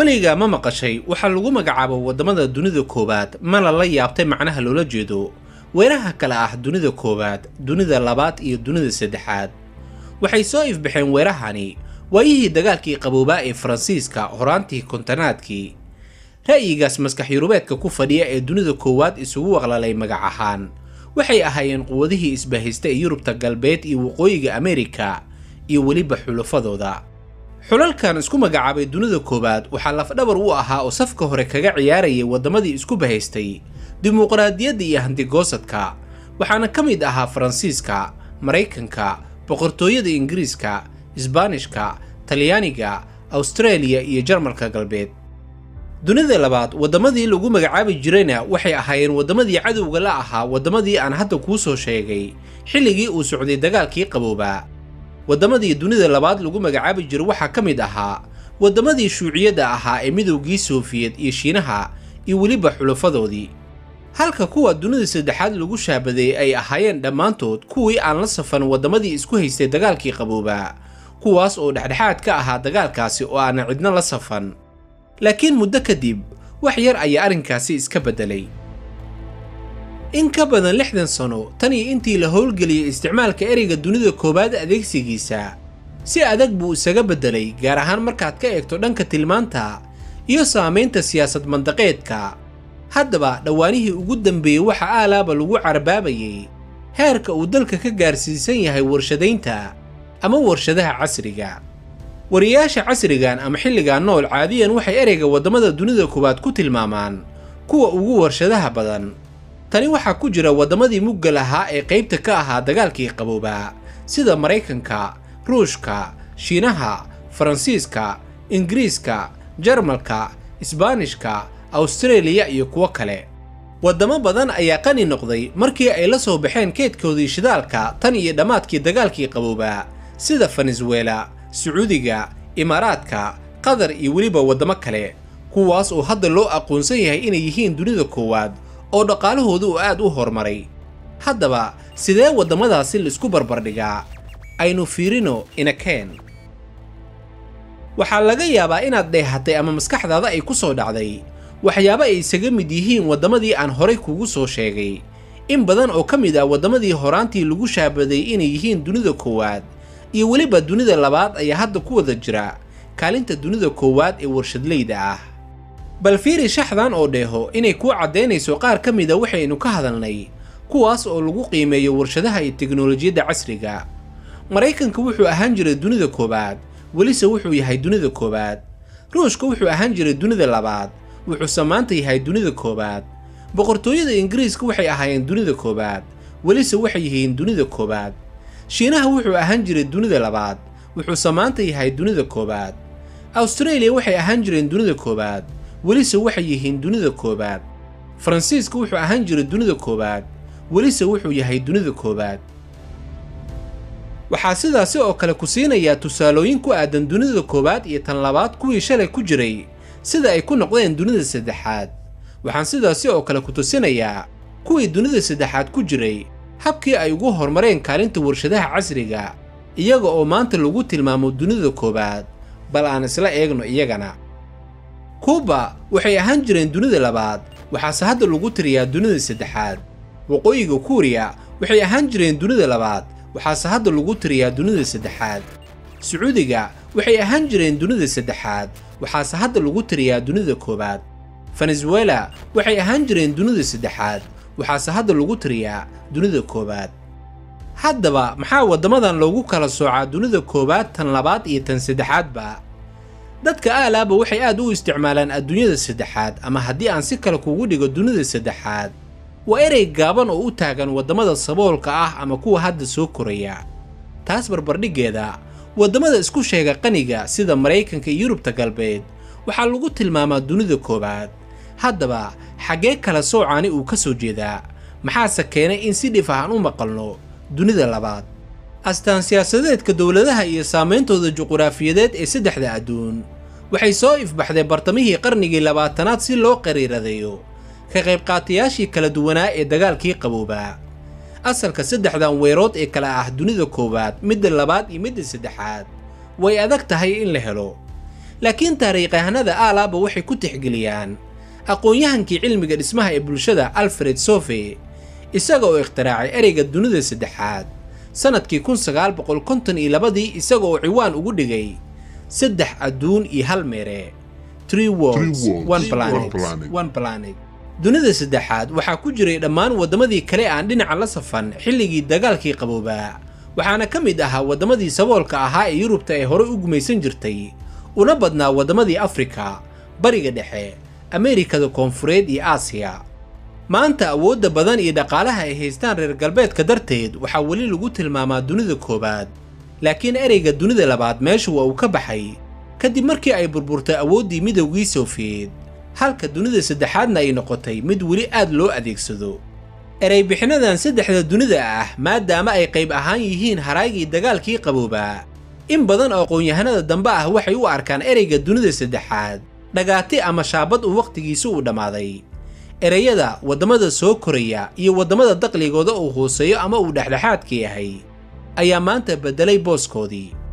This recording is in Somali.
weligaa ma maqashay waxaa lagu magacaabo waddamada dunida koowaad mana la yaabtay macnaha loola jeedo weeraha kale ah dunida koowaad dunida labaad iyo dunida saddexaad waxay soo ifbaxeen weerahani waayihii dagaalkii qaboobaa ee faransiiska horaantii kontonaadkii ra'yigaas maskax yurubeedka ku fadhiya ee dunida koowaad isugu waqlalay magac ahaan waxay ahaayeen quwadihii isbahaysta ee yurubta galbeed iyo waqooyiga ameerika iyo weliba xulafadooda xulalkan isku magacaabay dunida koowaad waxaa lafdhabar u ahaa oo safka hore kaga ciyaarayay waddamadii isku bahaystay dimuqraadiyadda iyo handigoosadka waxaana ka mid ahaa faransiiska maraykanka boqortooyada ingiriiska isbaanishka talyaaniga awstareeliya iyo jarmalka galbeed dunida labaad waddamadii lagu magacaabi jirayna waxay ahaayeen waddamadii cadowga la ahaa waddamadii aan hadda kuu soo sheegay xilligii uu socday dagaalkii qaboobaa waddamadii dunida labaad lagu magacaabi jiray waxaa ka mid ahaa waddamadii shuuciyadda ahaa ee midowgii soofiyed iyo shiinaha iyo weliba xulafadoodii halka kuwa dunida saddexaad lagu shaabadeeyey ay ahaayeen dhammaantood kuwii aan la safan waddamadii isku haystay dagaalkii qaboobaa kuwaas oo dhexdhexaad ka ahaa dagaalkaasi oo aanan cidna la safan laakiin muddo kadib wax yar ayaa arrinkaasi iska beddelay in ka badan lixdan sano tan iyo intii la howlgeliyey isticmaalka ereyga dunida koowaad adeegsigiisa si adag buu isaga beddelay gaar ahaan markaad ka eegto dhanka tilmaanta iyo saamaynta siyaasad mandaqeedka haddaba dhowaanihii ugu dambeeyey waxa aalaaba lagu carbaabayay heerka uu dalka ka gaarsiisan yahay warshadaynta ama warshadaha casriga wariyaasha casrigan ama xilligan nool caadiyan waxay ereyga waddamada dunida koowaad ku tilmaamaan kuwa ugu warshadaha badan tani waxaa ku jira waddamadii mugga lahaa ee qaybta ka ahaa dagaalkii qaboobaa sida maraykanka ruushka shiinaha faransiiska ingiriiska jarmalka isbaanishka awstareeliya iyo kuwo kale waddamo badan ayaa qani noqday markii ay la soo baxeen keedkoodii shidaalka tan iyo dhammaadkii dagaalkii qaboobaa sida fenesuela sacuudiga imaaraadka qatar iyo weliba waddamo kale kuwaas oo hadda loo aqoonsan yahay inay yihiin dunida koowaad oo dhaqaalahooda uu aad u horumaray haddaba sidee waddamadaasi laisku barbardhigaa aynu fiirino inakeen waxaa laga yaabaa inaad dheehatay ama maskaxdaada ay ku soo dhacday waxyaabo ay isaga mid yihiin waddamadii aan horay kugu soo sheegay in badan oo ka mid ah waddamadii horaantii lagu shaabaday inay yihiin dunida koowaad iyo weliba dunida labaad ayaa hadda ku wada jira kaalinta dunida koowaad ee warshadleyda ah bal fiiri shaxdan oo dheeho inay kuu caddaynayso qaar ka mida waxaynu ka hadalnay kuwaas oo lagu qiimeeyo warshadaha iyo teknolojiyadda casriga maraykanka wuxuu ahaan jiray dunida koowaad welise wuxuu yahay dunida koowaad ruushka wuxuu ahaan jiray dunida labaad wuxuuse maanta yahay dunida koowaad boqortooyada ingiriiska waxay ahaayeen dunida koowaad welise waxay yihiin dunida koowaad shiinaha wuxuu ahaan jiray dunida labaad wuxuuse maanta yahay dunida koowaad awstareeliya waxay ahaan jireen dunida koowaad welise waxay yihiin dunida koowaad faransiiska wuxuu ahaan jiray dunida koowaad welise wuxuu yahay dunida koowaad waxaa sidaasi oo kale ku siinayaa tusaalooyin ku aadan dunida koowaad iyo tan labaad kuwii shalay ku jiray sida ay ku noqdeen dunida saddexaad waxaan sidaasi oo kale ku tusinayaa kuwii dunida saddexaad ku jiray habkii ay ugu horumareen kaalinta warshadaha casriga iyaga oo maanta lagu tilmaamo dunida koowaad bal aan isla eegno iyagana kuuba waxay ahaan jireen dunida labaad waxaase hadda lagu tiriyaa dunida saddexaad waqooyiga kuuriya waxay ahaan jireen dunida labaad waxaase hadda lagu tiriyaa dunida saddexaad sacuudiga waxay ahaan jireen dunida saddexaad waxaase hadda lagu tiriyaa dunida koowaad fenesuela waxay ahaan jireen dunida saddexaad waxaase hadda lagu tiriyaa dunida koowaad haddaba maxaa waddamadan loogu kala soocaa dunida koowaad tan labaad iyo tan saddexaadba dadka aalaaba waxay aad u isticmaalaan adduunyada saddexaad ama haddii aan si kale kugu dhigo dunida saddexaad waa erey gaaban oo u taagan waddamada saboolka ah ama kuwa hadda soo koraya taas barbardhiggeeda waddamada isku sheega qaniga sida maraykanka iyo yurubta galbeed waxaa lagu tilmaamaa dunida koowaad haddaba xaggee kala soocaani uu ka soo jeedaa maxaase keenay in si dhif ahaan u maqalno dunida labaad astaan siyaasadeedka dowladaha iyo saameyntooda juquraafiyadeed ee saddexda adduun waxay soo ifbaxday bartamihii qarnigii labaatanaad si loo qariiradeeyo ka qaybqaatayaashii kala duwanaa ee dagaalkii qaboobaa asalka saddexdan weerood ee kala ah dunida koowaad midda labaad iyo midda saddexaad way adag tahay in la helo laakiin taariikyahanada aalaaba waxay ku tixgeliyaan aqoon-yahankii cilmiga dhismaha ee bulshada alfred sofe isaga oo ikhtiraacay ereyga dunida saddexaad sannadkii kun sagaal boqol konton iyo labadii isaga oo ciwaan ugu dhigay saddex adduun iyo hal meere tree worlds one planet one planet dunida saddexaad waxaa ku jiray dhammaan waddamadii kale aan dhinaca la safan xilligii dagaalkii qaboobaa waxaana ka mid ahaa waddamadii saboolka ahaa ee yurubta ee horey u gumaysan jirtay una badnaa waddamadii afrika bariga dhexe ameerikada koonfureed iyo aasiya maanta awoodda badan iyo dhaqaalaha ay haystaan reer galbeedka darteed waxaa weli lagu tilmaamaa dunida koowaad laakiin ereyga dunida labaad meesha waa uu ka baxay kadib markii ay burburtay awooddii midowgii sofiyeed halka dunida saddexaadna ay noqotay mid weli aad loo adeegsado ereybixinadan saddexda dunida ah maadaama ay qayb ahaan yihiin haraygii dagaalkii qaboobaa in badan oo aqoon-yahanada dambe ah waxay u arkaan ereyga dunida saddexaad dhagaati ama shaabad uu wakhtigiisi uu dhammaaday ereyada waddamada soo koraya iyo waddamada daqligooda uu hooseeyo ama uu dhexdhexaadka yahay ayaa maanta beddelay booskoodii